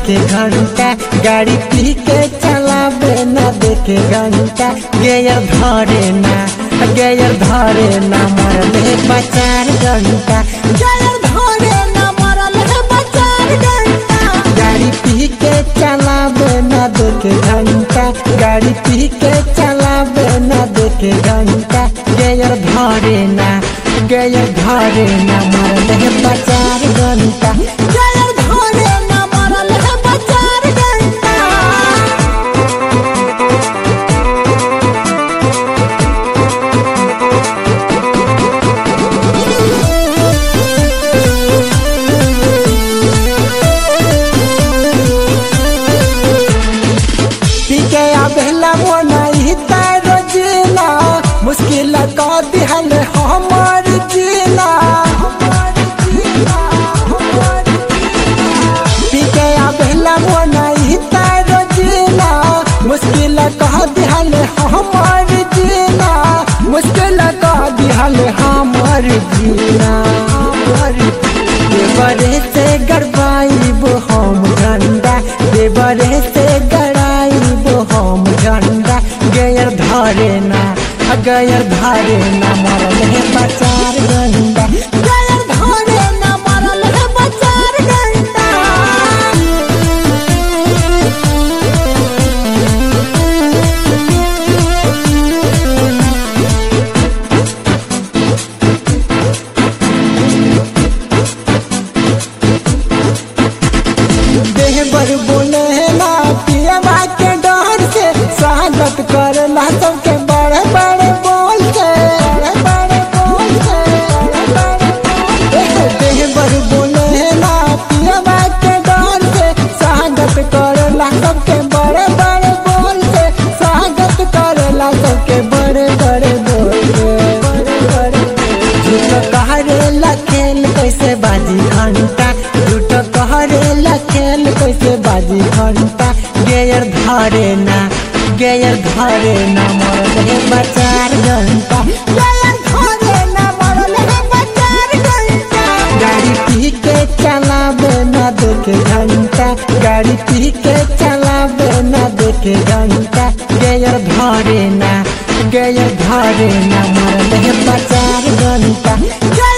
देखे घंटा गाड़ी पी के चलावे ना देखे घंटा गेयर धरे ना गेयर धरे ना मरले बचार घंटा गेयर धरे ना मरले बचार घंटा गाड़ी पी के चलावे ना देखे घंटा गाड़ी पी के चलावे ना देखे घंटा गेयर धरे ना गेयर धरे ना मरले बचार घंटा गेयर धरे ना मरले बचार घंटा पीके आबेला मोनाई तारो जीना मुश्किल का दिहल हमार जीना पीके आबेला मोनाई तारो जीना मुश्किल का दिहल हमार जीना मुश्किल का दिहल हमार जीना देवरे से गड़बाइब हम झंडा देवरे से गड़ाइब हम झंडा गयर धरे ना गयर धरे ना मरल है बचार गंडा गयर धरे ना मरल है बचार गंडा देह बर बोले ना पियवा के डर से स्वागत करला सबके बड़े बड़े बोल से बड़े बड़े बोल से बड़े बड़े बोल से। देह बर बोले ना पियवा के डर से स्वागत करला सबके बड़े बड़े बोल से स्वागत करला सबके बड़े बड़े बोल से बड़े बड़े झूठ कहरेला खेल कैसे बाजी घंटा झूठ कहरेला खेल कैसे बाजी घंटा गेयर धरे ना गेयर धरे ना मरल है बचार घंटा गेयर धरे ना मरल है बचार घंटा गाड़ी पी के चलावे ना देखे घंटा गाड़ी पी के चलावे ना देखे घंटा गेयर धरे ना गेयर धरे ना मरल है बचार घंटा